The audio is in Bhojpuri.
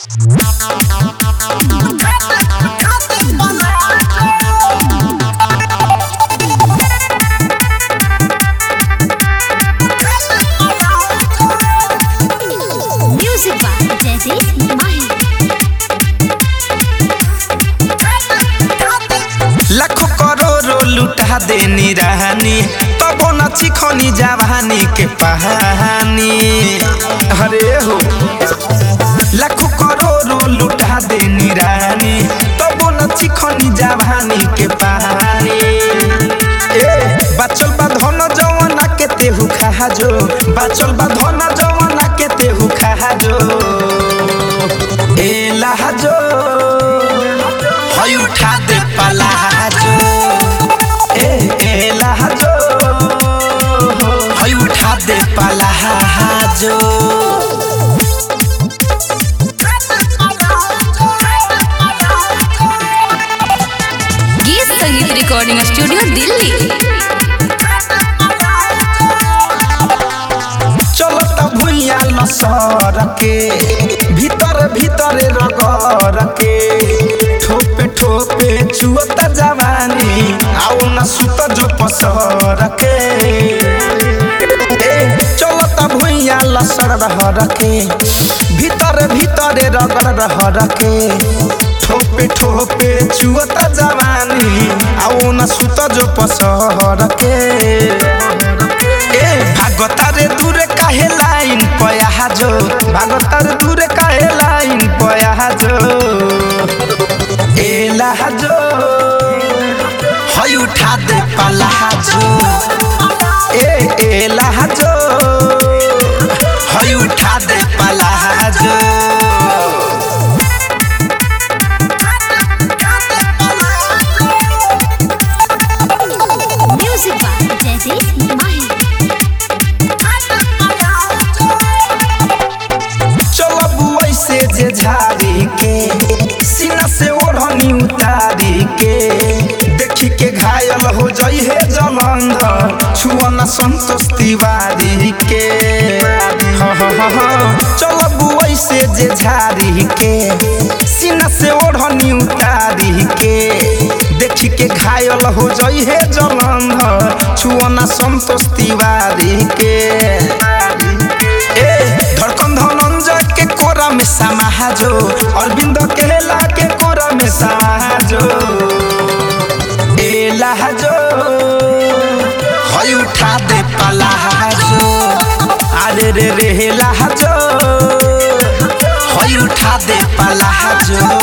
Music by Jaideep Mahi. लाखों करोड़ों लुटा देनी रानी तबो न चिखनी जवानी के पहानी अरे हो लाखों करोड़ों लुटा देनी रानी तबो न चिखनी जवानी के पहानी ए बचल बा धन जवाना के तेहू खा जो बचल बा धन जवाना के तेहू खा जो ए लहजो हई उठा दे पलाजो ए ए लहजो हई उठा दे पलाजो गीत संगीत रिकॉर्डिंग स्टूडियो दिल्ली चलत भुइया लसर के भीतर भीतर रगर के ठोपे ठोपे चुअत जवानी आओ न सुत जो पसर के ए, चलत भुइया लसर रहर के भीतर भीतर रगर रहर के ठोपे ठोपे चुअत जवानी आओ न सुत जो पसर के ए भागतारे दूर काहे लाइन पया जो भागतारे दूर काहे लाइन पया जो ए लहजो हई उठा दे पलाजो ए ए लहजो हई उठा दे पलाजो Music by Jaideep Mahi. चलब ऐसे जे झाड़ी के सीना से ओढ़नी उतारी के देखी के घायल हो जाई है जलंधर छुअना संतोष तिवारी के हाँ, हाँ, हाँ, हाँ। चलब ऐसे जे झाड़ी के सीना से ओढ़नी उतारी के देखी के घायल हो जाई है जलंधर छुअना संतोष तिवारी के ए धड़कन धनंजय के कोरा में समाजो अरविंद केला के कोरा में समाजो ए लहजो हई उठा दे पलाजो अरे रे रे लहजो हई उठा दे पलाजो